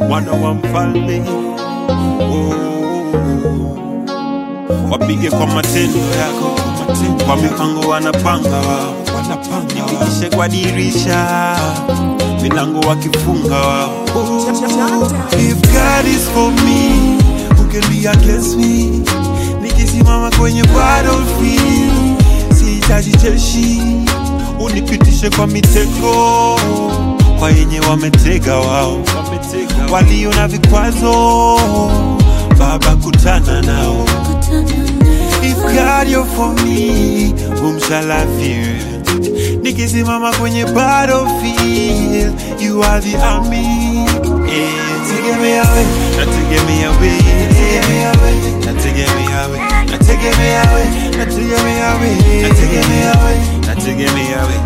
mwana wa mfalme oh. Wapige kwa matendo yako, kwa mipango wanapanga wao, nipitishe kwa dirisha, milango wakifunga wao. If God is for me, who can be against me? Nikisimama kwenye battlefield, sihitaji jeshi, unipitishe kwa mitego, kwa yenye wametega wao, walio na vikwazo, Baba kutana nao. If God you're for me, whom shall I fear? Nikisimama kwenye battlefield, you are the army. Yeah, tegemea we, nategemea we, nategemea we, nategemea we, nategemea we, nategemea we, nategemea we,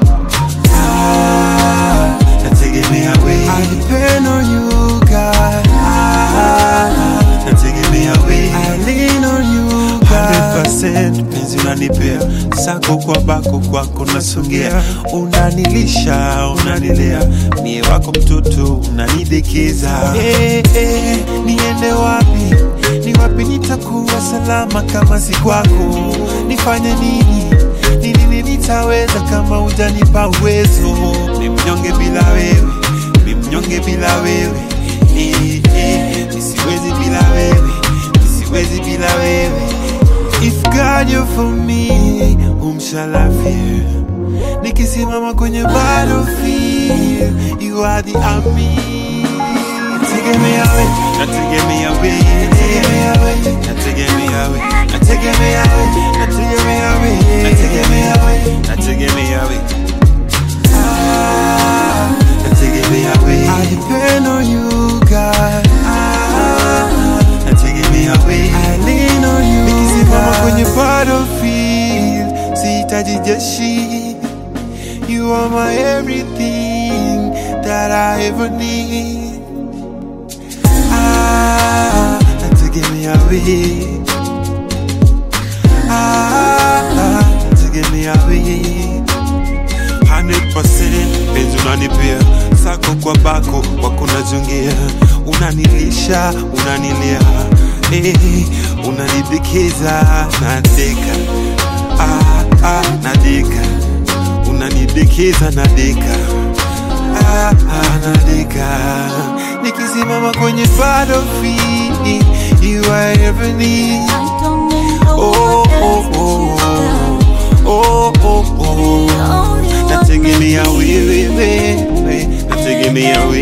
ah, nategemea we. I depend on you, God. Ah, nategemea we. I lean on you, God. 100% penzi unanipea sako kwa bako kwako nasogea unanilisha unanilea mie wako mtoto unanidekeza hey, hey, niende wapi ni wapi nitakuwa salama kama si kwako nifanye nini ni nini nitaweza kama ujanipa uwezo ni mnyonge bila wewe ni mnyonge bila wewe Eh, eh, nisiwezi bila wewe nisiwezi bila wewe If God you're for me, whom shall I fear? Nikisimama kwenye battlefield, you are the army. Nategemea we, nategemea we, nategemea we, nategemea we, nategemea we, nategemea we, nategemea we, nategemea we. Ah, nategemea we. I depend on you, God. Ah, nategemea we. I lean on you, Nikisimama kwenye battlefield, sihitaji jeshi. You are my everything that I ever need. Ah, nategemea we. Ah, nategemea we. 100% penzi unanipea sako kwa bako wakunajongea unanilisha unanilea eh, unanidekeza nadeka ah, ah, nadeka unanidekeza nadeka ah, ah, nadeka nikisimama kwenye battlefield you are ever need oh, oh, oh, oh, oh, oh. Nategemea wewe, wewe, nategemea wewe